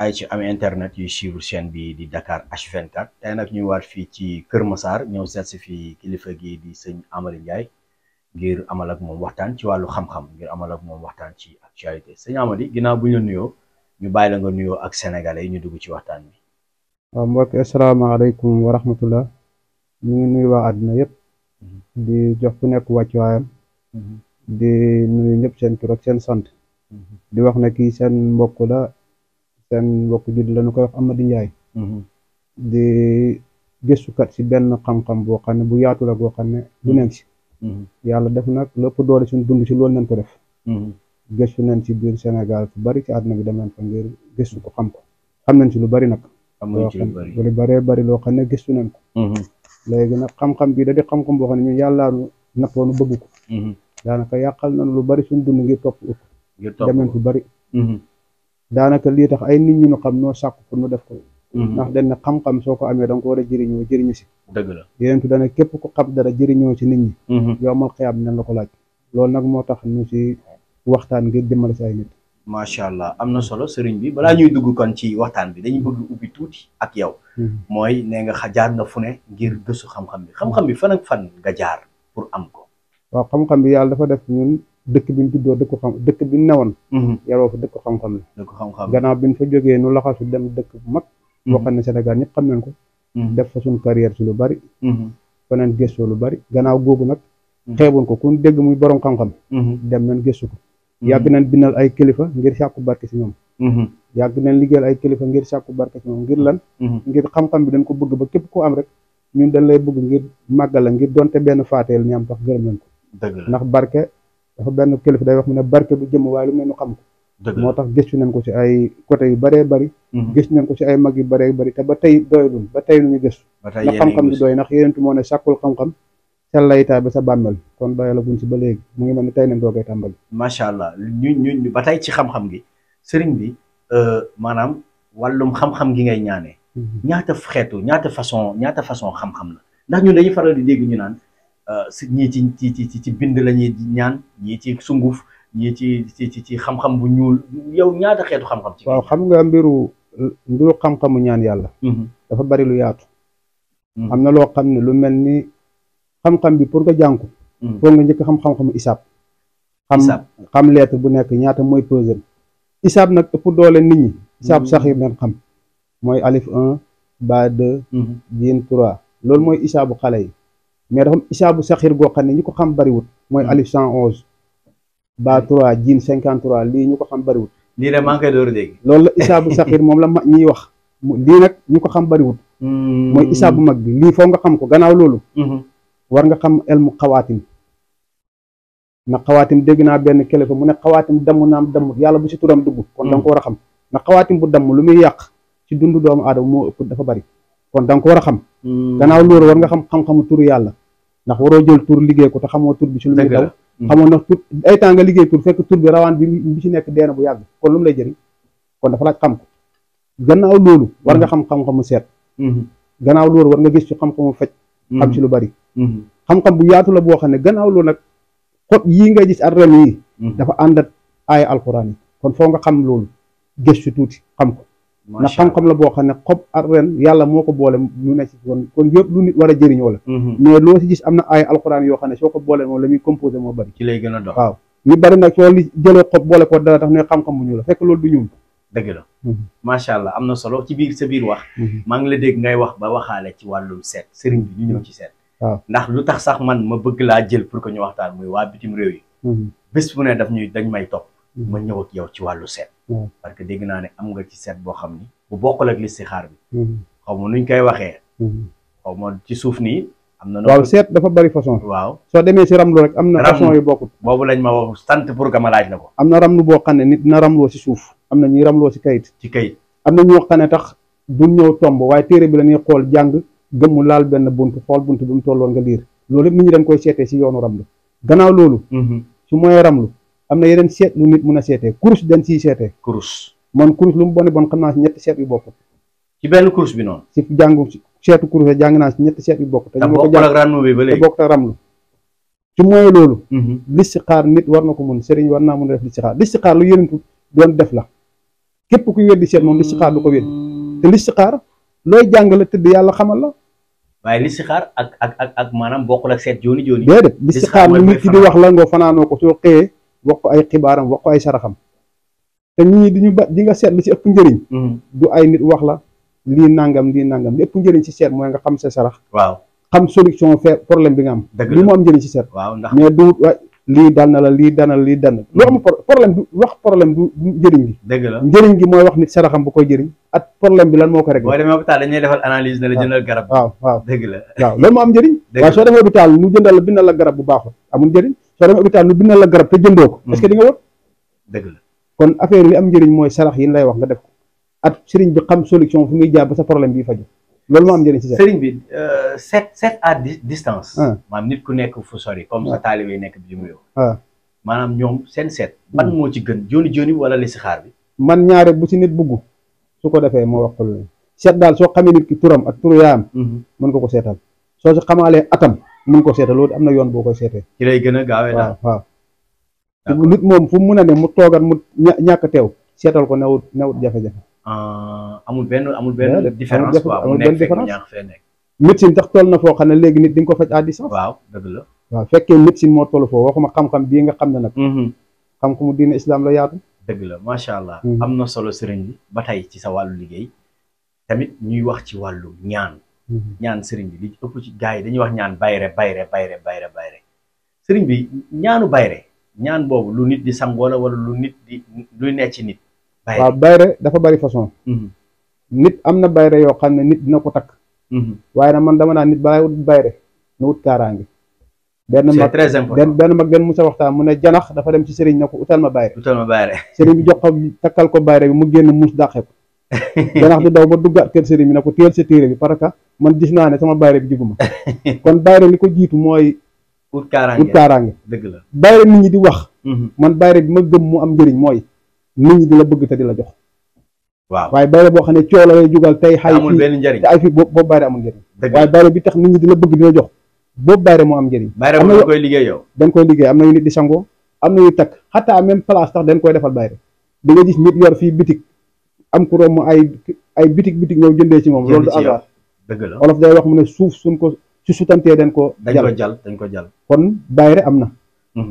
ay ci am internet yuy suivre chaîne bi di Dakar H24 tey nag ñuy waat fii ci Kër Massar ñëw seet si fii kilifa gi di sëñ Amary Ndiaye ngir amal ak moom waxtaan ci wàllu xam-xam ngir amal ak moom waxtaan ci actualité sëñ Amary ginnaaw bu ñu la nuyoo ñu bàyyi la nga nuyoo ak sénégalais yi ñu dugg ci waxtaan bi. waaw mbokk asalaamaaleykum wa rahmatullah ñu ngi nuyu waa àdduna yëpp di jox ku nekk wàccuwaayam di nuyu ñëpp seen tur ak seen sant di wax ne kii seen mbokk la seen mbokk judd la ñu koy wax Amady Ndiaye di gëstukat si benn xam-xam boo xam ne bu yaatu la boo xam ne du neen si yàlla def nag lépp doole suñu dund si loolu nañ ko def gëstu nañ si biir Sénégal fu bari ci àdduna bi dem nañ fa ngir gëstu ko xam ko xam nañ si lu bari nag am nañ ci lu bari lu bëree bari loo xam ne gëstu nañ ko léegi nag xam-xam bi da di xam-xam boo xam ne ñun yàllaa nu nappoonu bëgg ko daanaka yàqal nañ lu bari suñu dund ngir topp ut ngir topp dem nañ fu bari daanaka lii tax ay nit ñu nu xam noo sàkk pour nu def ko ndax dañ ne xam-xam soo ko amee da nga ko war a jëriñoo jëriñu si dëgg la yeneen tu dana képp ku xam dara jëriñoo ci nit ñi yowmal xiyaam nañ la ko laaj loolu nag moo tax ñu si waxtaan ngir jëmale si ay nit macha allah am na solo sëriñ bi balaa ñuy dugg kon ci waxtaan bi dañuy bëgg ubbi tuuti ak yow mooy nee nga xa jaar nga fu ne ngir gëstu xam-xam bi xam-xam bi fan ak fan nga jaar pour am ko waaw xam-xam bi yàlla dafa def ñun dëkk bi ñu juddoo dëkku xam dëkk bi ñu newoon yaroo fa dëkku xam-xam la da ko xam-xam gannaaw bi ñu fa jógee nu laxasu dem dëkk bu mag boo xam ne Sénégal ñëpp xam nañ ko def fa suñu carrière si lu bari faneen gëstoo lu bari gannaaw googu nag xeebuñ ko ku dégg muy borom xam-xam dem nañ gëstu ko yàgg nañ bindal ay kilifa ngir sàkku barke si ñoom yàgg nañ liggéeyal ay kilifa ngir sàkku barke si ñoom ngir lan ngir xam-xam bi dañ ko bëgg ba képp ko am rek ñun dañ lay bëgg ngir màggal la ngir donte benn faateel ñu am tax gërëm nañ ko dëgg la ndax barke dafa benn kilifa day wax mu ne barke bu jëm waaye lu mel nu xam ko dëgg moo tax gëstu nañ ko si ay côté yu bëree bëri gëstu nañ ko si ay mag yu bëree bëri te ba tey doyluñ ba tey nu ñu gëstu ba tey ndax yéen a ngi xam-xam bi gëstu. doy ndax yéentu moo ne sàkkul xam-xam sa laytaay ba sa bàmmeel kon doyala guñ si ba léegi mu ngi mel ni tey nañ doogay tàmbali macha allah ñu ñu ñu ba tey ci xam-xam gi sëriñ bi maanaam wàllum xam-xam gi ngay ñaanee ñaata xeetu ñaata façon ñaata façon xam-xam la ndax ñun dañuy faral di dégg ñu naan si ñii ci ci ci ci bind la ñuy ñaan ñii ci sunguf ñii ci ci ci ci xam-xam bu ñuul yow ñaata xeetu xam-xam. ci waaw xam nga mbiru mbiru xam-xamu ñaan yàlla dafa bari lu yaatu am na loo xam ne lu mel ni xam-xam bi pour nga jàng ko foog nga njëkk xam xam-xamu isaab xam Isaab. xam lettre bu nekk ñaata mooy pesel isaab nag ëpp doole nit ñi isaab Mhm. saxir leen xam mooy alif un ba deux jiin trois loolu mooy isaabu xale yi mais dafa am isaabu saxir goo xam ne ñi ko xam bariwut mooy Mhm. alif cent onze ba trois jiin cinquante trois lii ñu ko xam bariwut lii de maa ngi koy door a dégg. loolu la isaabu saxir moom la ma ñiy wax mu- lii nag ñu ko xam bariwut mooy isaabu mag bi lii foo nga xam ko gannaaw loolu war nga xam elmu xawaatim na xawaatim dégg naa benn kilifa mu ne xawaatim damm naam damm yàlla bu si turam dugg kon da nga ko war a xam na xawaatim bu damm lu muy yàq ci dundu doomu aadama moo ëpp dafa bari kon da nga ko war a xam gannaaw loolu war nga xam xam-xamu turu yàlla ndax waroo jël tur liggéey ko te xamoo tur bi ci lu muy dëgg daw la. xamoo ndax tur ay temps nga liggéey tur fekk tur bi rawaan bi bi ci nekk deena bu yàgg kon lu mu lay jëriñ kon dafa laaj xam ko gannaaw loolu war nga xam xam-xamu seet gannaaw loolu war nga gis ci xam-xamu faj xam ci lu bari xam-xam bu yaatu la boo xam ne gannaaw loolu nag xob yii ngay gis ak ren yi dafa ànd ak ay alxuraan yi kon foo nga xam loolu gëstu tuuti xam ko ndax xam-xam la boo xam ne xob ak ren yàlla moo ko boole mu ne ci kon kon yëpp lu nit war a jëriñoo la mais loo si gis am na ay alxuraan yoo xam ne soo ko boole moom la muy composé moo bari ci lay gën a dox. waaw ñu bari nag soo li jëlee xob boole ko dara tax ne xam-xam bu ñuul la fekk loolu du ñuul dëgg la. macha allah am na solo ci biir sa biir wax. maa ngi la dégg ngay wax ba waxaale ci wàllum seet sëriñ bi ñu ñëw ci seet. waaw. ndax lu tax sax man ma bëgg laa jël pour que ñu waxtaan muy waa bitim réew yi. bés bu ne daf ñuy dañ may topp. ma ñëw ak yow ci wàllu seet. waaw. parce que dégg naa ne am nga ci seet boo xam ni bu bokkul ak listixaar bi xaw ma nuñ koy waxee xaw ma ci suuf nii am na. waaw seet dafa bari façon waaw soo demee si ramlu rek am na Ramlu. façon yu bokkut boobu lañ ma wax sant pour que ma laaj la ko am na ramlu boo xam ne nit dina ramloo si suuf am na ñuy ramloo si kayit ci kayit. am na ñoo xam ne tax duñ ñëw tomb waaye téere bi la ñuy xool jàng gëmmu laal benn bunt xool bunt bi mu tolloon nga liir loolu yëpp nit ñi dañ koy seetee si yoonu ramlu gannaaw loolu su mooy ramlu am na yeneen seet lu nit mun a seetee kurus dañ siy seetee kurus man kurus lu mu bone bon xam naa si ñetti seet yu bokkut ci benn kurus bi noonu. si jàngu seetu kurus jàng naa si ñetti seet yu bokkut te te ñu ma ko bokkul jàng ak rannu bi ba te léegi. bokkut ak ramlu su mooy loolu listixaar nit war na ko mun sëriñ war naa mun a def listixaar listixaar lu yëntu doon def la képp kuy weddi seet moom listixaar du ko weddi te listixaar looy jàng la tëdd yàlla xamal la waaye listixaar ak ak ak ak maanaam bokkul ak seet jooni jooni déedéet listixaar mooy lu nit ki di wax la nga fanaanoo ko soo xëyee wax ko ay xibaaram wax ko ay saraxam te nit ñi di ñu ba di nga seet li ci ëpp njëriñ du ay nit wax la lii nangam lii nangam li ëpp njëriñ ci seet mooy nga xam sa sarax waaw xam solution fait problème bi nga am dëgg lii la moo am njëriñ ci seet waaw ndax mais du wa lii dal na la lii dal na la lii dal na lu am pro- problème du wax problème du du njëriñ gi dëgg la njëriñ gi mooy wax nit saraxam bu koy jëriñ ak problème bi lan moo ko réglé boo demee hôpital dañuy defal analyse ne la jëndal garab waaw waaw dëgg la waaw loolu moo am njëriñ Dëgg waaye la. soo demee hôpital nu jëndal la bindal la garab bu baaxul amul njëriñ soo demee hôpital nu bindal la garab te jëndoo ko est-ce que di nga wër dëgg la kon affaire yi li am njëriñ mooy sarax yi lay wax nga def ko ak sëriñ bi xam solution fu muy jaar ba sa problème bi faju loolu moo am njëriñ ci seet sëriñ bi euh, seet seet à di- distance Ah. maanaam nit ku nekk fu sori comme sa taalibe yi nekk bitim réew ah maanaam ñoom seen seet ban moo ci gën jooni jooni wala listixaar bi man ñaare bu ci nit bugg su ko defee moo wax ko loolu seet daal soo xamee nit ki turam ak turu yaayam mën nga ko seetal soo si xamaalee atam mën ko seetal loolu am na yoon boo koy seetee ci lay gën a gaawee daal waaw waaw D'accord. nit moom fu mu mun a ne mu toogat mu ña- ñàkk teew seetal ko newut newut jafe-jafe Ah, amul benn amul Déedéet, benn amul différence jafe- quoi mu amul nekk benn fekk mu différence. ñaax fee nekk médecine tax toll na foo xam ne léegi nit di nga ko faj à distance waaw dëgg la waaw fekkee médecine moo toll foofu waxuma xam-xam bii nga xam ne nag xam-xamu diine islam la yaatu dëgg la macha allah Mhm. am na solo sëriñ bi ba tey ci sa wàllu liggéey tamit ñuy wax ci wàllu ñaan ñaan sëriñ bi li ci ëpp ci gars yi dañuy wax ñaan bayre bayre bayre bayre bayre sëriñ bi ñaanu bayre ñaan boobu lu nit di sangoo la wala lu nit di luy nekk ci nit bayre waaw bayre dafa bari façon Mhm, nit am na bayre yoo xam ne nit dina ko takk mhm. waaye nag man dama naan nit balay wut bayre na wut kaaraange benn c'est mag très benn important benn mag benn musa waxtaan mu ne janax dafa dem ci sëriñ ne ko utal ma bayre utal ma bayre sëriñ bi jox ko takkal ko bayre bi mu génn muus dàqe ko janax di daw ba duggaat kër sëriñ bi ne ko téel sa téere bi parce que man gis naa ne sama bayre bi jiguma kon bayre li ko jiitu mooy ut wut kaaraange kaaraange dëgg la bayre nit ñi di wax Mhm. man bayre bi ma gëm mu am njëriñ mooy nit ñi di la bëgg te di la jox waaw waaye bayre boo xam ne coow la lay jugal tey te xay amul fii benn njariñ te ay fii boobu boobu bayre amul njëriñ dëgg waaye la bayre bi tax nit ñi di la bëgg di la jox boobu bayre moo am njëriñ bayre am na boobu yo- koy liggéey yow dañ koy liggéey am na yu nit di sangoo am na yu takk xataa même place tax dañ koy defal bayre di nga gis nit yor fii bitik am ku romb ay ay bitik bitik ñëw jëndee ci moom Jënd loolu du ci yow. hasard dëgg la olof day wax mu ne suuf suñ ko su sutantee dañ ko dañ ko jal jal dañ ko jal kon bayre am na Mhm.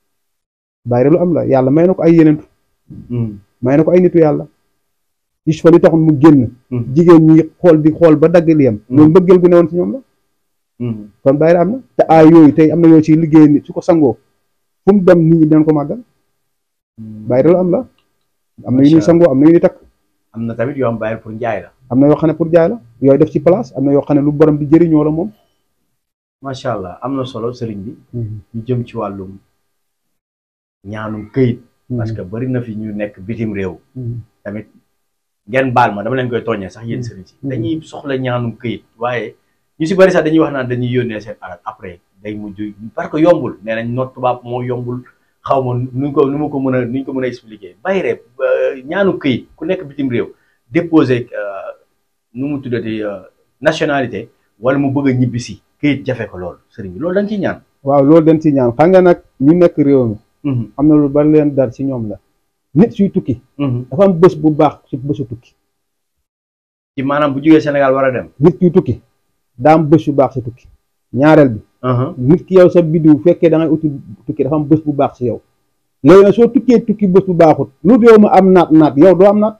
bayre lu am la yàlla may na ko ay yenentu Mhm, may na ko ay nitu yàlla gis fa li taxoon mu génn Mhm. jigéen ñi xool di xool ba dagg liyam Mhm. loolu mbëggeel gu newoon ci ñoom la mhm. kon bayre am na te aay yooyu tey am na yoo ciy liggéey nit su ko sangoo fu mu dem nit ñi dinañ ko màggal bayre lu am la am na yu ñuy Macha Allah. sangoo am na yu ñuy takk am na tamit yoo am bayre pour njaay la am na yoo xam ne pour jaay la yooyu def ci place am na yoo xam ne lu borom di jëriñoo la moom macha allah am na solo sëriñ bi ñu jëm ci wàllum ñaanum këyit parce que bari na fi ñu nekk bitim réew tamit ngeen baal ma dama leen koy tooñee sax yéen sëriñ si Mhm. dañuy soxla ñaanum këyit waaye ñu si bari sax dañuy wax naan dañuy yónnee seen alal après day mujj parce que yombul nee nañ noot tubaab moo yombul xaw ma nuñ ko nu ma ko mën a nuñ ko mën a expliquer bayre euh, ñaanu këyit ku nekk bitim réew déposer euh, nu mu tuddati euh, nationalité wala mu bëgg a ñibbisi këyit jafe ko loolu sëriñ bi loolu dañ ciy ñaan waaw loolu dañ ci ñaan xam nga nag ñu nekk réew mi am na lu bari leen dar ci ñoom la nit suy tukki dafa am bés bu baax ci bésu tukki ci maanaam bu jógee Sénégal war a dem nit kuy tukki daa am bés bu baax ci tukki ñaareel bi nit ki yow sa biddiw fekkee da ngay uti tukki dafa am bés bu baax ci yow léegi nag soo tukkee tukki bés bu baaxut lu réew ma am naat naat yow doo am naat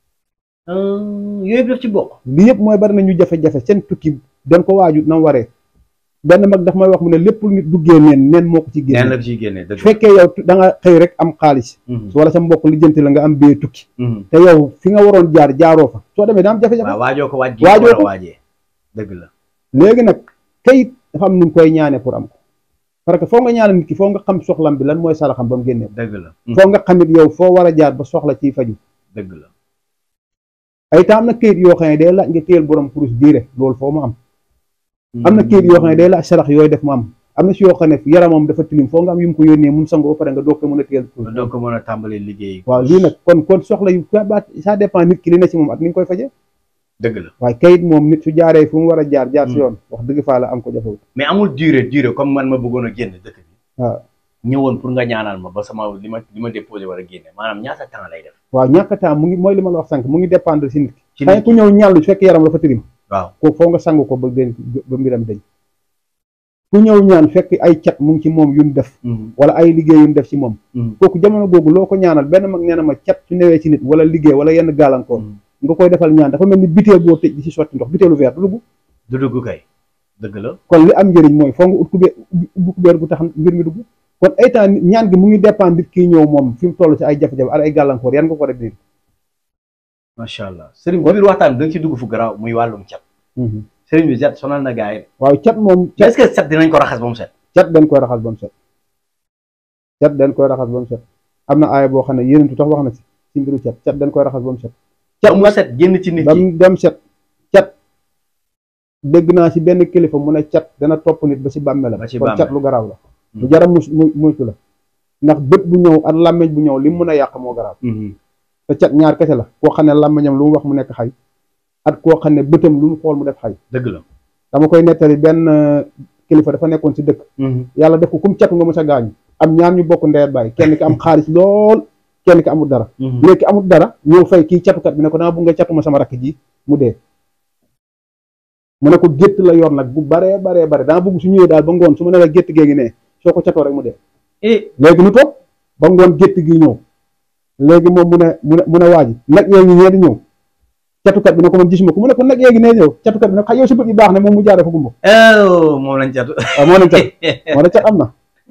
yooyu yëpp daf ci bokk lii yëpp mooy bari na ñu jafe-jafe seen tukki dañ ko waajut na mu waree benn mag daf may wax mu ne lépp lu nit duggee neen neen moo ko ci neen génne la ciy génnee dëgg fekkee yow da nga xëy rek am xaalis Mhm. wala sa mbokk lijjanti la nga am bee tukki Mhm. te yow fi nga waroon jaar jaaroo fa soo demee daa am jafe-jafe waaw waajoo ko waaj gi Waajoo war a ko. waajee dëgg la léegi nag kayit dafa am nu ñu koy ñaane pour am ko parce que foo nga ñaane nit ki foo nga xam soxlam bi lan mooy saraxam ba mu génnee ko dëgg la Mhm. foo nga xamit yow foo war a jaar ba soxla ciy faju dëgg la ay temps am na kayit yoo xam ne day laaj nga téyel borom kurus diire loolu foo mu am am na kayit yoo xam ne day laaj sarax yooyu def mu am am na si yoo xam ne yaramam dafa tilim foo nga am yu mu ko yónnee mu sango ba pare nga doog ko mën a téyel kurus doo ko mën a tàmbali liggéey waaw lii nag kon kon soxla yu ça ba ça dépend nit ki li ne ci moom ak ni nga koy faje dëgg la waaye kayit moom nit su jaaree fu mu war a jaar jaar si yoon wax dëgg faa la am ko jafewut mais amul durée durée comme man ma bëggoon a génn dëkk bi waaw ñëwoon pour nga ñaanal ma ba sama li ma li ma déposé war a génne maanaam ñaata temps lay def waaw ñàkk a temps mu ngi mooy li ma la wax sànq mu ngi dépendre si nit ki ci xëy nit ku ñëw ñàllu su fekkee yaram dafa tilim waaw kooku foo nga sang ko ba den ba mbiram dañ ku ñëw ñaan fekk ay cat mu ngi ci moom yuñ def wala ay liggéey yuñ def ci moom kooku jamono googu loo ko ñaanal benn mag nee na ma cat su newee ci nit wala liggéey wala yenn gàllankoor nga koy defal ñaan dafa mel ni biteel boo tëj di ci sotti ndox biteelu verre du dugg du dugg kay dëgg la kon li am njëriñ mooy foo nga ut kubéer ubbi kubéer gu tax mbir mi dugg kon ay temps ñaan gi mu ngi dépendre nit kii ñëw moom fi mu toll ci ay jafe-jafe ak ay gàllankoor yan nga ko def nii macha allah sëriñ bi biir waxtaan bi da nga ci dugg fu garaaw muy wàllum cat sëriñ bi cat sonal na gars yi waaw cat moom est-ce que cat dinañ ko raxas ba mu set cat dañ koy raxas ba mu set cat dañ koy raxas ba mu set am na aaya boo xam ne yéenentu tax wax na si ci mbiru cat cat dañ koy raxas ba mu set cat mu set génn ci nit ba ki mu dem set cat dégg naa si benn kilifa mu ne cat dana topp nit ba si bàmmeelam Ba ci kon bàmmeel. cat lu garaaw la lu jara mus mu muytu la ndax bët bu ñëw ak làmmeñ bu ñëw li mu mën a yàq moo garaaw te cat ñaar kese la koo xam ne làmmeñam lu mu wax mu nekk xay ak koo xam ne bëtam lu mu xool mu def xay dëgg la dama koy nettali benn euh, kilifa dafa nekkoon si dëkk yàlla def ko kum catu nga mës a gaañu am ñaar ñu bokk ndeer bàyyi kenn ki am xaalis lool kenn ki amul dara léegi ki amul dara ñëw fay kii catukat bi ne ko dama bëgg nga catu ma sama rakk ji mu dee mu ne ko gétt la yor nag bu baree baree bare dama bëgg su ñëwee daal ba ngoon su ma ne la gétt gee ngi ne soo ko catoo rek mu dee eh léegi nu toog ba ngoon gétt gi ñëw léegi moom mu ne mu ne mu ne waa ji nag yee ngi ñee di ñëw catukat bi ne ko man gisuma ko mu ne ko nag yee ngi nee ñëw catukat bi ne ko xay yow sa bët yi baax ne moom mu jaaree fa gumba oh moom lañ catu waaw moo nañ cat moo ne cat am na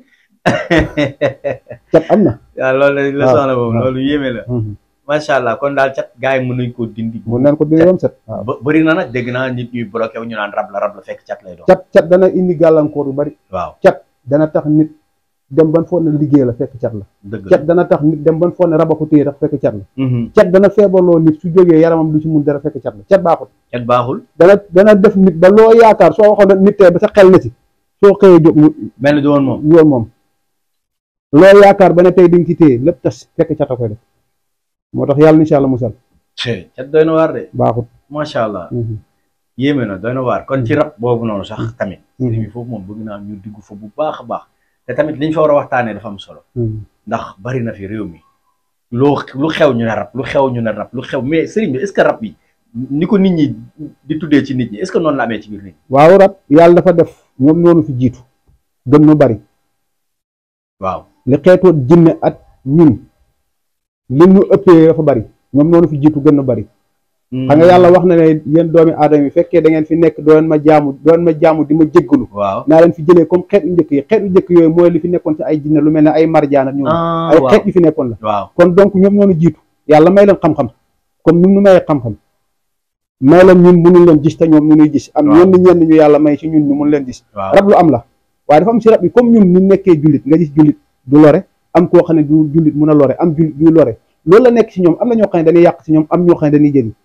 cat am na waaw loolu la waaw, soxla boobu waaw. loolu yéeme la macha allah kon daal cat gars yi mën nañ koo dindi mu neen ko dina doon set waaw ba bëri na nag dégg naa nit ñuy bloqué wu ñu naan rab la rab la fekk cat lay doon cat cat dana indi gàllankoor yu bari waaw cat dana tax nit dem ban foog ne liggéey la fekk cat la dëgg la cat dana tax nit dem ban foog ne raba ko téye tax fekk cat la Mhm. cat dana feebarloo nit su jógee yaramam du ci mun dara fekk cat la cat baaxul cat baaxul dana dana def nit ba loo yaakaar soo waxoon ne nit tey ba sa xel na ci soo xëyee jóg mu mel ni du woon moom yoon moom loo yaakaar ba ne tey di nga ci téye lépp tas fekk cat a koy def moo tax yàlla incha allah musal cat doy na waar de baaxul macha allah Mhm. yéeme na doy na waar kon ci rab boobu noonu sax tamit Mhm. sëriñ bi foofu moom bëgg naa ñu digg fa bu baax a baax te tamit liñ fa war a waxtaanee dafa am solo Mhm. ndax bari na fi réew mi loo lu xew ñu ne rab lu xew ñu ne rab lu xew mais sëriñ bi est-ce que rab bi ni ko nit ñi di tuddee ci nit ñi est-ce que noonu la amee ci biir nit ñi waaw rab yàlla dafa def ñoom noonu fi jiitu gën nu bari waaw li xeetoo jinne at ñun li ñu ëppee dafa bari ñoom noonu fi jiitu gën nu bari xam nga yàlla wax na ne yéen doomi aadama yi fekkee da ngeen fi nekk doon ma jaamu doon ma jaamu di ma jéggalu waaw naa leen fi jëlee comme xeet yu njëkk yi xeet yu njëkk yooyu mooy li fi nekkoon ci ay jinne lu mel ne ay marjaan ak ñoom ah ay waaw xeet yu fi nekkoon la waaw kon donc ñoom noonu jiitu yàlla may leen xam-xam comme ni mu nu mayee xam-xam may leen ñun mënuñ leen gis te ñoom ñu nuy gis am Waaw. ñenn ñenn ñu yàlla may ci ñun ñu mun leen gis waaw rab lu am la waaye dafa am si rab yi comme ñun ñu nekkee jullit nga gis jullit du lore am koo xam ne du jullit mun a lore am jullit du lore loolu la nekk si ñoom am na ñoo xam ne dañuy yàq si ñoom am ñoo xam ne dañuy jëriñ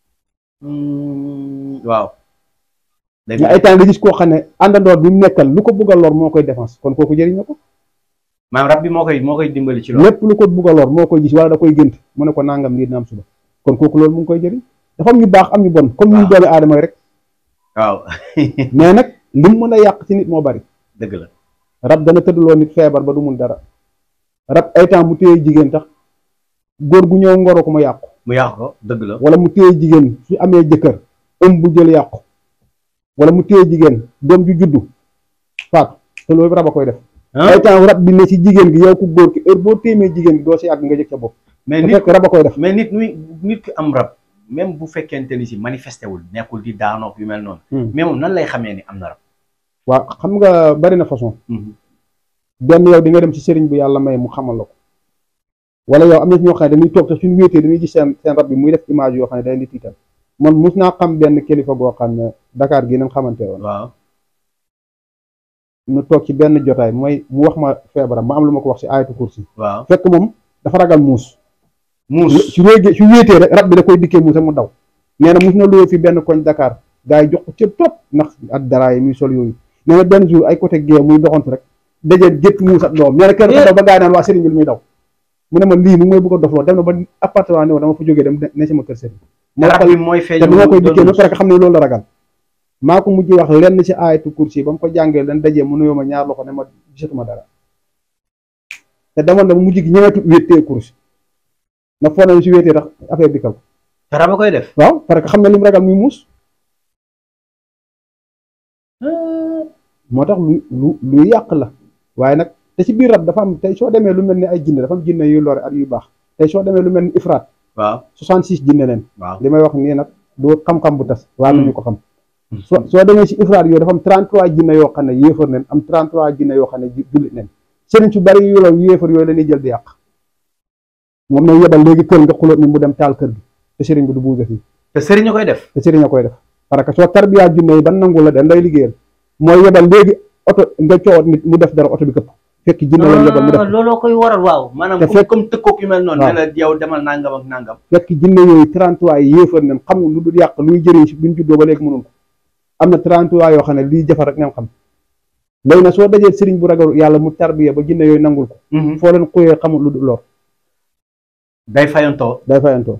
Hmm, waaw dëgg mais ay temps nga gis koo xam ne àndandoor bi mu nekkal lu ko bugg a lor moo koy défense kon kooku jëriñ na ko maanaam rab bi moo koy moo koy dimbali ci loolu lépp lu ko bugg a lor moo koy gis wala da koy gént mu ne ko nangam lii dina am suba kon kooku loolu mu ngi koy jëriñ dafa am ñu baax am ñu bon comme ñu Waaw. doomi aadama yi rek waaw mais nag lim mën a yàq ci nit moo bari dëgg la rab dana tëddloo nit feebar ba du mun dara rab ay temps mu téye jigéen tax góor gu ñëw ngoro ko ma yàqu mu yàq ko dëgg la wala mu téye jigéen su amee jëkkër ëm bu jël yàqu wala mu téye jigéen doom ju juddu faatu te loolu rab a koy def ah ay temps rab bi ne ci jigéen gi yow ku góor ki heure boo téemee jigéen gi doo si yàgg nga jëg sa bopp mais te nit fekk rab a koy def mais nit muy nit ki am rab même bu fekkente ni si manifesté wul nekkul di daanook yu mel noonu mais moom nan lay xamee ni am na rab waaw xam nga bari na façon benn yow di nga dem ci sëriñ bu yàlla may mu xamal la ko wala yow am na ci ñoo xam ne dañuy toog te suñu wéetee dañuy gis seen seen rab bi muy def image yoo xam ne day di tiital man mus naa xam benn kilifa goo xam ne Dakar gi nañ xamante woon waaw ñu toog ci benn jotaay mooy mu wax ma feebaram ma am lu ma ko wax si ayatu kursi waaw fekk moom dafa ragal muus muus su wéegee su wéetee rek rab bi da koy dikkee muus rek mu daw nee na mus na luwee fi benn koñ Dakar gars yi jox ko cëb trop ndax ak dara yi muy sol yooyu nee na benn jour ay côté gée muy doxantu rek dajee gétt muus ak doom nee na kenn ko daw ba gars yi naan waa sëriñ bi lu muy daw mu ne ma lii mu ngi may bëgg a dofloo dem na ba appartement ne dama fa jógee dem ne sama kër sëriñ ma rab waxal bi mooy feeñ te bi ma koy dikkee ba pare xam ne loolu la ragal maa ko mujj wax lenn ci ayatu kursi ba mu ko jàngee leen dajee mu nuyoo ma ñaar loxo ne ma gisatuma dara te demoon na mujj gi ñëwatu wéetee kurus na foo na si wéetee tax affaire bi kaw te rab a koy def. waaw parce que xam na li mu ragal muy muus moo tax lu lu lu yàq la waaye nag te ci biir rab dafa am tey soo demee lu mel ni ay jinne dafa am jinne yu lore ak yu baax tey soo demee lu mel ni ifraat waaw 66 jinne leen waaw. li may wax nii nag du xam-xam bu tas waa nañu ko xam Hmm. soo soo demee si ifraat yooyu dafa am 33 jinne yoo xam ne yéefar neen am 33 jinne yoo xam ne ju- jullit neen sëriñ su bari yu loolu yéefar yooyu la ñuy jël di yàq moom na yebal léegi kër nga xuloot ni mu dem taal kër gi te sëriñ bi du buuse fii te sëriñ a koy def. te sëriñ a koy def parce que soo tarbiyaa junne yi ban nangu la den lay liggéeyal mooy yebal léegi oto nga coowat nit mu def dara oto bi këpp fekk jinne lañ yebal mu def looloo koy waral waaw. maanaam te comme fekk- comme tëkkoog yu mel noonu. waaw. ne la yow demal nangam ak nangam. fekk jinne yooyu 33 yi yéefar nañ xamul lu dul yàq luy jëriñ si buñ juddoo ba léegi mënul ko am na 33 yoo xam ne lii jafar rek ngeen xam léegi nag soo dajee sëriñ bu ragal yàlla mu tarbiya ba jinne yooyu nangul ko foo leen xuyee xamul lu dul lor day fayantoo. day fayantoo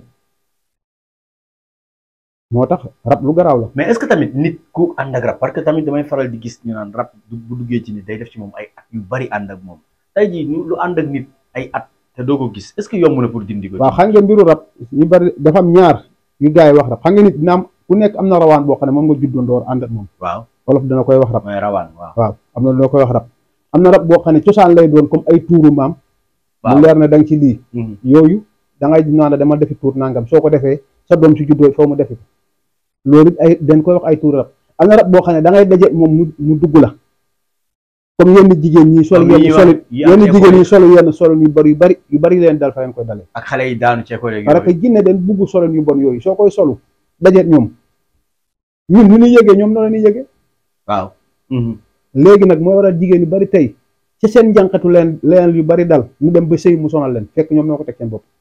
moo tax rab lu garaaw la mais est-ce que tamit nit ku ànd ak rab parce que tamit damay faral di gis ñu naan rab du bu duggee ci nit day def ci moom ay at yu bari ànd ak moom tey jii ñu- lu ànd ak nit ay at te doo ko gis est-ce que yomb na pour dindi ko. waaw xam nga mbiru rab ñu bari dafa am ñaar yu gars yi wax rab xam nga nit dina am ku nekk am na rawaan boo xam ne moom nga juddoo ndoor ànd ak moom waaw wolof dana koy wax rab mooy rawaan waaw. waaw am na loo koy wax rab am na rab boo xam ne cosaan lay doon comme ay tuuru maam waaw mu leer na da nga ci lii Mhm. yooyu da ngay naan dama defi tuur nangam soo ko defee sa doom si juddoo foo mu defi ko loolu it ay dañ koy wax ay tuur rab am na rab boo xam ne da ngay daje moom mu mu dugg la comme yenn jigéen ñi sol Comme yi yenn wax- soli yi am yenn école jigéen yi. ñi solo yenn solo yu bari yu bari yu bari leen dal fa leen koy dalee ak xale yi daanu ceeko léegi. parce que jinne den bugg solo yu bon yooyu soo koy solu dajeet ñoom ñun nu ñuy yëgee ñoom noonu la ñuy yëgee waaw. Mhm. léegi nag mooy waral jigéen yu bari tey ci seen njànqatu leen leen yu bari dal ñu dem ba sëy mu sonal leen fekk ñoom ñoo ko teg seen bopp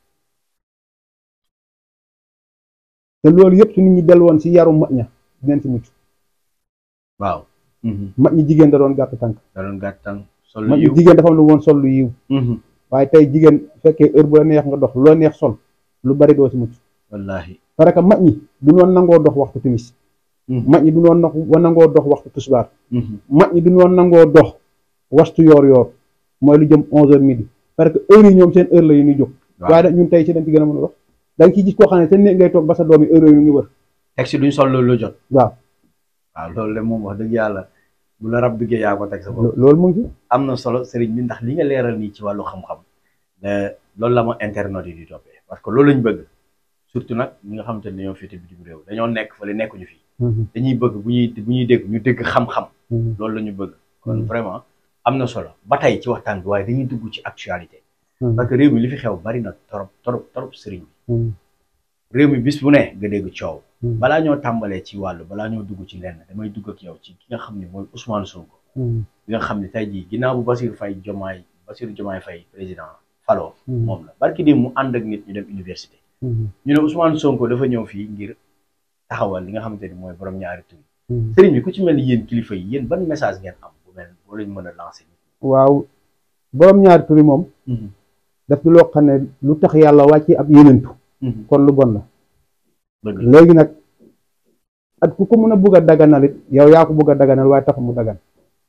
te loolu yëpp su nit ñi del woon ci yaru mag ña dinañ ci mucc waaw. Mhm. mag ñi jigéen da doon gàtt tànk da doon gàttan sol mag ñi yiw. jigéen dafa am lu woon sol lu yiw Mhm. waaye tey jigéen fekkee heure bu la neex nga dox lu la neex sol lu bari doo ci mucc wallaahi. parce que mag ñi du noon nangoo dox waxtu timis Mhm. mag ñi du noon nax nangoo dox waxtu tusbaar Mhm. mag ñi du noon nangoo dox waxtu yoor yoor mooy lu jëm onze heures midi parce que heure yi ñoom seen heure la yu ñuy jóg waaw waaye nag ñun tey ci dañ ci gën a mën a dox da nga ciy gis koo xam ne te néeg ngay toog ba sa doom yi heure yooyu ñu ngi wër teg si duñ sol loolu la jot. waaw waaw loolu de moom wax dëgg yàlla bu la rab duggee yaa ko teg sa bopp. lo- loolu mu ngi ci am na solo sëriñ bi ndax li nga leeral nii ci wàllu xam-xam ne loolu la ma internet yi di toppee parce que loolu lañ bëgg surtout nag ñi nga xamante ne dañoo féete bitim réew dañoo nekk fële nekkuñu fi dañuy bëgg bu ñuy bu ñuy dégg ñu dégg xam-xam loolu la ñu bëgg kon Mhm. vraiment am na solo ba tey ci waxtaan bi waaye dañuy dugg ci actualité parce que réew mi li fi xew bari na torop torop torop sëriñ bi réew mi bis bu ne nga dégg coow balaa ñoo tàmbalee ci wàllu balaa ñoo dugg ci lenn damay dugg ak yow ci ki nga xam ne mooy Ousmane Sonko bi nga xam ne tey jii ginnaaw bu Bassirou Faye Diomaye Bassirou Diomaye Faye président Falo moom la barki di mu ànd ak nit ñu dem université ñu ne Ousmane Sonko dafa ñëw fii ngir taxawal li nga xamante ni mooy borom ñaari tur sëriñ bi ku ci mel ni yéen kilifa yi yéen ban message ngeen am bu mel boo leen mën a lancer waaw borom ñaari turi moom daf di loo xam ne lu tax yàlla wàcce ab yenentu kon lu bon la dëgg la léegi nag at ku ko mën a bugg a daganal it yow yaa ko bugg a daganal waaye taxul mu dagan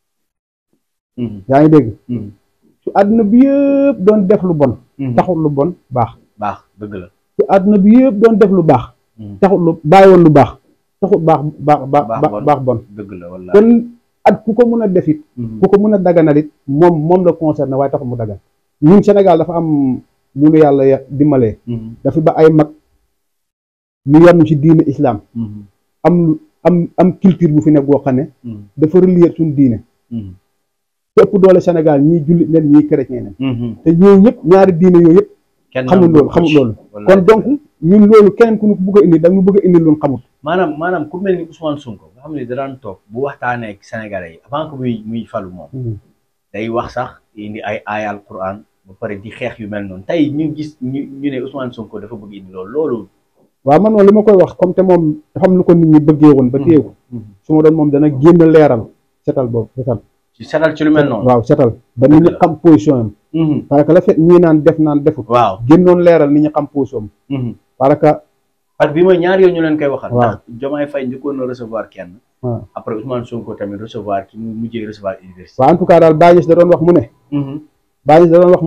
yaa ngi dégg su àdduna bi yëpp doon def lu bon taxul lu bon baax baax dëgg la su àdduna bi yëpp doon def lu baax taxul lu bàyyi woon lu baax taxul baax baax baax Baax baax bon dëgg la wallaahi kon at ku ko mën a def it ku ko mën a daganal it moom moom la concerné waaye taxul mu dagan ñun Sénégal dafa am lu nu yàlla ya- dimbalee dafa ba ay mag ñu yarnu ci diine islam am lu am am culture bu fi nekk boo xam ne dafa relier suñu diine te ëpp doole Sénégal ñii jullit nen ñii chrétien nen te ñooñu ñëpp ñaari diine yooyu yëpp kenn xamul loolu xamul loolu kon donc ñun loolu keneen ku ñu ko bëgg a indi da ñu bëgg a indi lu ñu xamul maanaam maanaam ku mel ni Ousmane Sonko nga xam ne da daan toog bu waxtaanee ak Sénégalais yi avant que muy muy falu moom day wax sax indi ay aayal Quran ba pare di xeex yu mel noonu tey ñu gis ñu ñu ne Ousmane Sonko dafa bëgg indi loolu loolu. waaw man moom li ma koy wax comme te moom dafa am lu ko nit ñi bëggee woon ba téye ko su ma doon moom dana génn leeral setal boobu setal ci setal ci lu mel noonu. waaw setal ba nit ñi Dëgg la. xam position am Mhm. parce que la fait ñii naan def naan defut waaw. génnoon leeral nit ñi xam position am Mhm. parce que parce que bi mooy ñaar yooyu ñu leen koy waxal. Waaw. ndax Diomaye Faye njëkkoon na recevoir kenn. waaw après Ousmane Sonko tamit recevoir ki mu mujjee recevoir université. waaw en tout cas daal Baye Niass da doon wax mu ne Mhm. Baye Niass da doon wax mu ne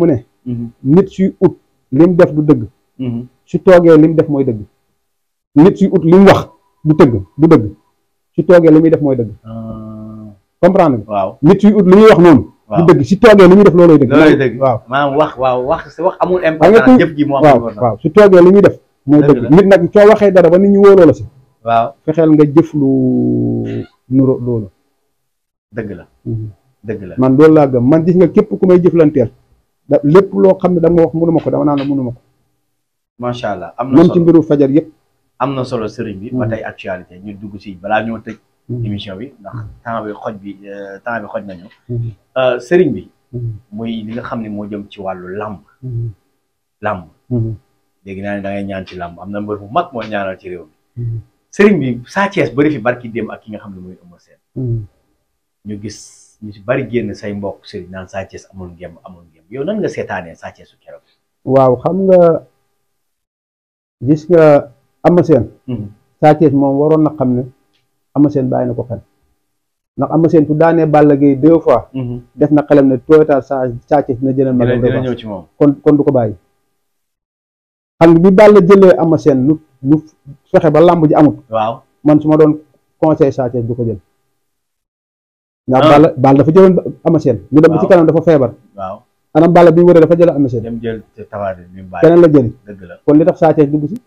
nit suy ut lim def du dëgg su toogee lim def mooy dëgg nit suy ut lim wax du tëgg du dëgg su toogee li muy def mooy dëgg comprendre nga waaw nit suy ut li muy wax noonu du waaw dëgg su toogee li muy def loolooy dëgg loolooy dëgg waaw maanaam wax waaw wax wax amul nga importance ku- jëf ji moo am waaw importance waaw su toogee li muy def mooy Dëgg dëgg la. nit nag soo waxee dara ba nit ñi wóoloo la si waaw fexeel nga jëf lu nuro loolu dëgg la dëgg la man loolu laa gëm man gis nga képp ku may jëflanteel da lépp loo xam ne da nga wax mënuma ko dama naan la mënuma ko macha allah am na même ci solo mbiru fajar yëpp am na solo sëriñ bi ba Mhm. tey actualité ñu dugg si balaa ñoo tëj émission bi ndax temps bi xoj bi euh, temps bi xoj nañu Euh, sëriñ bi muy li nga xam ne moo jëm ci wàllu làmb làmb léegi naa ne da ngay ñaan ci làmb am na mbër bu mag moo ñaanal ci réew mi sëriñ bi Sa Thiès bëri fi barki démb ak ki nga xam ne muy Eumeu Sène ñu gis ñu si bari génn say mbokk sëriñ naan Sa Thiès amul ngemb amul ngemb yow nan nga seetaanee Sa Thiès su keroog waaw xam nga gis nga Eumeu Sène Sa Thiès moom waroon na xam ne Eumeu Sène bàyyi na ko xel ndax Eumeu Sène su daanee Balla Gaye deux fois def na xelam ne tooytaal sa Sa Thiès dina jëlal ma dina dina revanche ñëw ci moom kon kon du ko bàyyi xam nga bi Balla jëlee Eumeu Sène lu lu fexe ba làmb ji amut waaw man su ma doon conseil Sa Thiès du ko jël ndax Ah. Balla Balla dafa jëloon Eumeu Sène ñu dem ba ci Waaw. kanam dafa feebar waaw anam Balla bi mu wëree dafa jël Eumeu Sène dem jël te tawaat bi mu bàyyi keneen la jëli dëgg la kon li tax Sa Thiès dugg si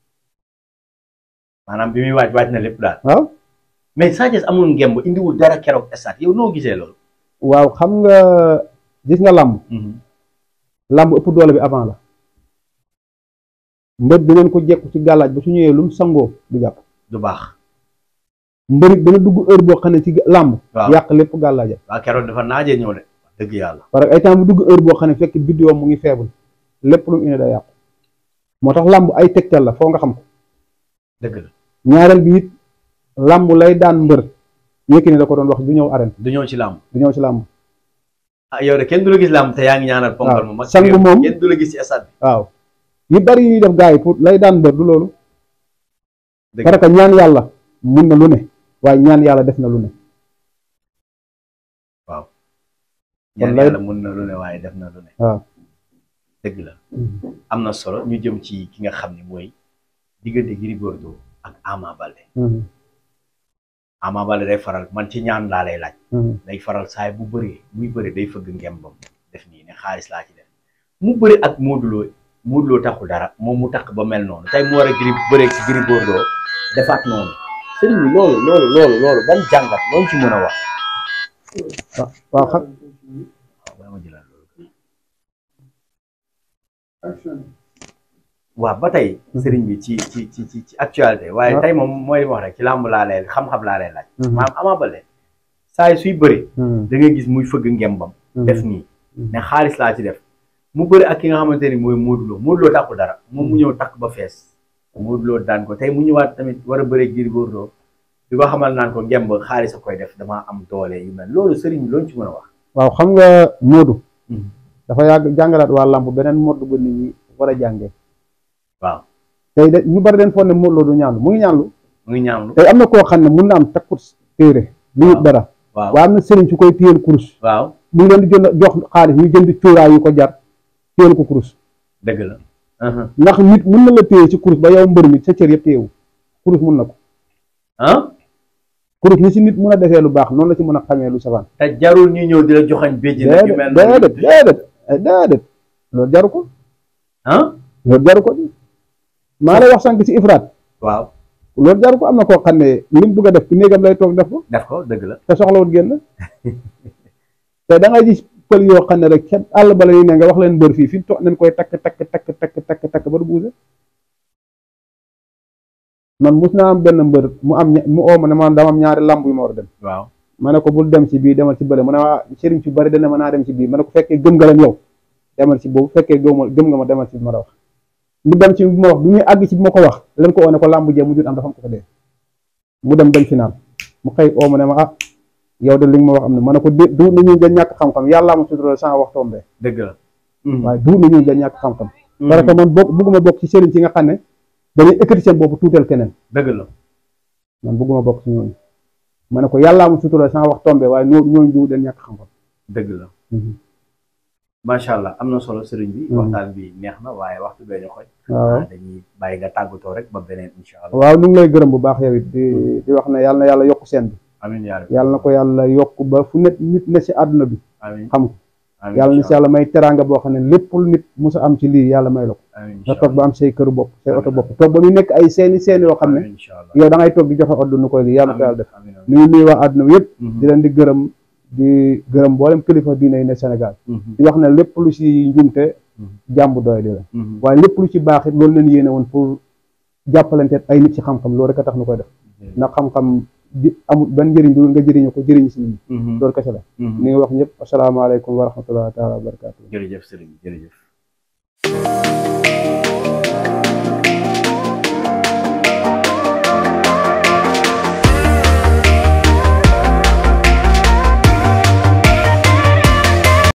maanaam bi muy waaj waaj na lépp daal waaw mais Sa Thiès amul ngemb indiwul dara keroog stade yow noo gisee loolu waaw xam nga gis nga làmb làmb ëpp doole bi avant la mbër dinañ ko jekku ci gàllaaj ba su ñëwee lu mu sangoo du jàpp du baax mbërit dana dugg heure boo xam ne ci làmb waaw yàq lépp gàllaaja waaw keroog dafa naajee ñëw de dëgg yàlla parce que ay temps bu dugg heure boo xam ne fekk biddiwam mu ngi faible lépp lu mu indi day yàqu moo tax làmb ay tegtal la foo nga xam ko dëgg la ñaareel bi it làmb lay daan mbër Yékini da ko doon wax du ñëw arène du ñëw ci làmb du ñëw ci làmb ah yow de kenn du la gis làmb te yaa ngi ñaanal ponkal mu mag sang réew mi. moom- kenn du la gis ci stade bi waaw yu bari yu ñuy def gars yi pour lay daan mbër du loolu Dëgg. parce que ñaan yàlla mun na lu ne waaye ñaan yàlla def na lu ne ñaan lay- yàlla mun na lu ne waaye def na lu ne waaw dëgg la am na solo ñu jëm ci ki nga xam ne mooy diggante Gris Bordeaux ak Ama Baldé Mhm, Ama Baldé day faral man ci ñaan laa lay laaj mhm. day faral saay bu bëree muy bëri day fëgg ngembam def nii ne xaalis laa ci def mu bëri ak Modou Lo Modou Lo taxul dara moom mu takk ba mel noonu tey mu war a Gris bëree ci Gris Bordeaux defaat noonu sëriñ bi loolu loolu loolu loolu ban jàngat loolu ci mën a wax waaw waaw xam waaw bàyyi ma jëlaat loolu waaw ba tey sëriñ bi ci ci ci ci ci actualité waaye waaw. tey moom mooy li ma wax rek ci làmb laa lay xam-xam laa lay laaj Mhm, maanaam Ama Baldé saa yi suy bëri mhm, da ngay gis muy fëgg ngembam mhm. def nii Mhm. ne xaalis laa ci def mu bëri ak ki nga xamante ni mooy Modou Lo Modou Lo takkul dara moom mu ñëw takk ba fees Modou Lo daan ko tey mu ñëwaat tamit war a bëre Gris Bordeaux di ko xamal naan ko ngemb xaalis a koy def damaa am doole yu mel loolu sëriñ bi loolu ci mën a wax waaw xam nga Modou Mhm. dafa yàgg jàngalaat waa làmb beneen modd bu nit ñi war a jàngee waaw tey de ñu bari den foog ne Modou Lo du ñaanlu mu ngi ñaanlu mu ngi ñaamlu tey am na koo xam ne mun na am takkut téere lu Waaw. dara waaw waaye am na sëriñ su koy téyel kurus waaw mu ngi leen di jënd jox xaalis ñu jënd cuuraay yu ko jar téyel ko kurus dëgg la ah ndax nit mun na la téye ci kurus ba yow mbër mi sa cër yëpp téyewu kurus mun na ko ah kurus ni si nit mun a defee lu baax noonu la ci mën a xamee lu safaan te jarul ñu ñëw di la joxañ béjji nag yu mel déedéet noonu déedéet eh, déedéet loolu jaru ko ah loolu jaru ko maa lay wax sànq si ifraat waaw loolu jaru ko am na koo xam ne li mu bëgg a def ci néegam lay toog def ko def ko dëgg la te soxlawut génn te da ngay gis pël yoo xam ne rek ca àll ba la ñuy ne nga wax leen mbër fii fi mu toog nañ koy takk takk takk takk takk takk ba du buuse man mus naa am benn mbër mu am ña- mu oo ma ne man dama am ñaari lamb yu ma war a dem waaw ma ne ko bul dem ci bii demal ci bële mu ne waa sëriñ ci bari dana ma naa dem ci bii ma ne ko fekkee gëm nga leen yow demal ci boobu fekkee gëmma gëm nga ma demal ci bi ma la wax mu dem ci bi ma wax bi muy àgg ci bi ma ko wax leen ko oo ne ko lamb jee mu jut am dafa am ko ko dee mu dem dem final mu xëy oo ma ne ma ah yow de li nga ma wax am na ma ne ko dé du nañu nga ñàkk xam-xam yàllaa ma sutural sans wax tombé dëgg la waaye du nañu nga ñàkk xam-xam parce que man bokk bugguma bokk ci sëriñ ci nga xam ne dañuy ekkati seen boobu tuutal keneen dëgg la man bugguma bokk ci ñooñu ma ne ko yàllaa ma sutural sans wax tombé waaye ñoo ñooñu du den ñàkk xam-xam dëgg la macha allah am na solo sëriñ bi. Mhm. waxtaan bi neex na waaye waxtu bee ñu xoj. waaw dañuy bàyyi nga tàggatoo rek ba beneen incha allah. waaw ñu ngi lay gërëm bu baax yow it di di wax ne yàlla na yàlla yokk seen bi amiin yaa rabbi. yàlla na ko yàlla yokk ba fu nit nit ne si àdduna bi amiin xam ko amiin yàlla na incha si yàlla may teraanga boo xam ne lépp lu nit musa am ci lii yàlla may la ko allah. amiin nga incha toog ba allah. am say këru bopp say oto bopp toog ba ñu nekk ay seeni seen yoo xam ne amiin incha allah. yow da ngay toog di joxe ordre nu koy lii yàlla na ko yàlla def amiin amiin. nuyu nuyu waa àdduna bi yëpp Mhm. di leen di gërëm di gërëm mboolem kilifa diine yi ne Sénégal Mhm. di wax ne lépp lu si njumte Mhm. jàmbu doy di la Mhm. waaye lépp lu ci baax it loolu leen yéene woon pour jàppalante ay nit ci xam-xam loolu rek a tax nu koy def ndax xam-xam di amul benn njëriñ du nga jëriñu ko jëriñ si nit ñi Mhm. loolu kese la Mhm. ni ngi wax ñëpp asalaamaaleykum wa rahmatullahi taala wa barakatuh jërëjëf sëriñ bi jërëjëf.